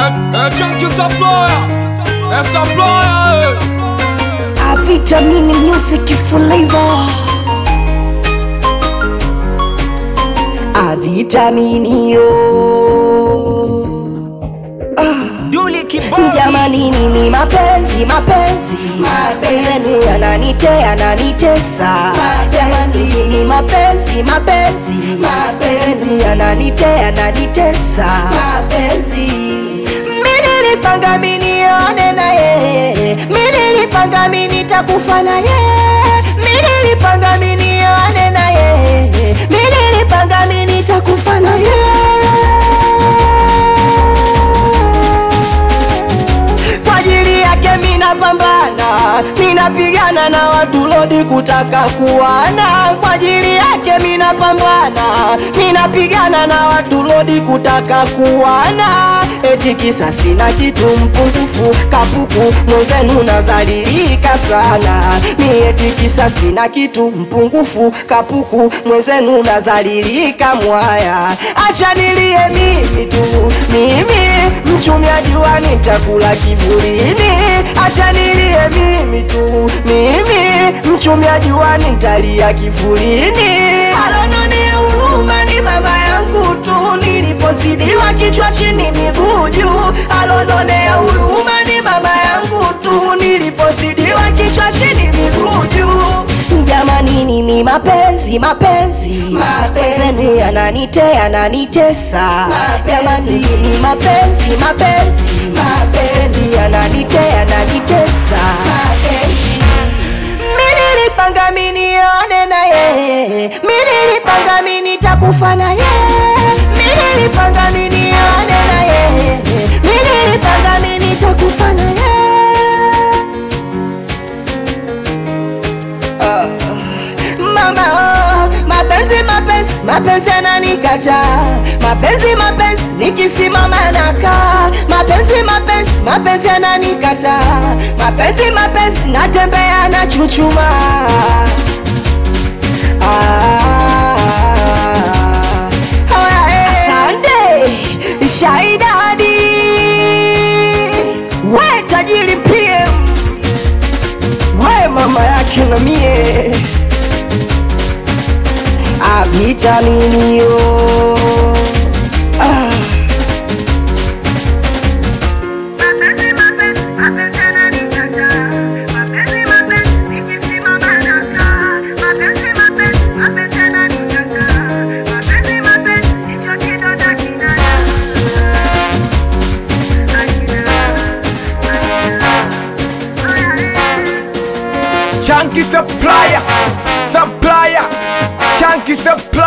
É, é Chunky Supplier, é Supplier, A Vitamini Music Flavor. A Vitamini yo. Duli kibodi Jamani mimi mapenzi mapenzi mapenzi yananite yananitesa Jamani mimi mapenzi mapenzi mapenzi yananite yananitesa Mimi nilipanga mimi nione na yeye Mimi nilipanga mimi nitakufa na yeye Mimi nilipanga mimi nione na yeye Mimi nilipanga mimi nitakufa na yeye kwa ajili yake mina pambana, minapigana na watu lodi kutaka kuwana. Kwa ajili yake mina pambana, minapigana na watu lodi kutaka kuwana. Eti kisa sina kitu mpungufu, kapuku mwenzenu nazalilika sana. Mi eti kisa sina kitu mpungufu, kapuku mwenzenu nazalilika mwaya. Acha nilie mimi tu, mimi mchumia jua nitakula kivulini, acha nilie mimi tu, mimi mchumia jua nitalia kivulini. Alononea huruma ni mama yangu tu, niliposidiwa kichwa chini miguu juu. Alononea huruma ni mama yangu tu, niliposidiwa kichwa chini miguu juu. Jamani nini mapenzi mapenzi mapenzi yananite yananitesa jamani nini mapenzi mapenzi mapenzi yananite yananitesa mimi nilipanga mimi nione na yeye mimi nilipanga mimi nitakufa na yeye mimi nilipanga mimi nione na yeye mimi nilipanga mimi nitakufa na yeye mama oh, mapenzi mapenzi mapenzi yananikata mapenzi mapenzi nikisimama nakaa mapenzi mapenzi mapenzi yananikata mapenzi mapenzi natembea na chuchuma ah, haya, eh. Asante Shaidadi we tajiri PM we mama yake na mie a vitamini yo ah. Chunky supplier Supplier Chunky supplier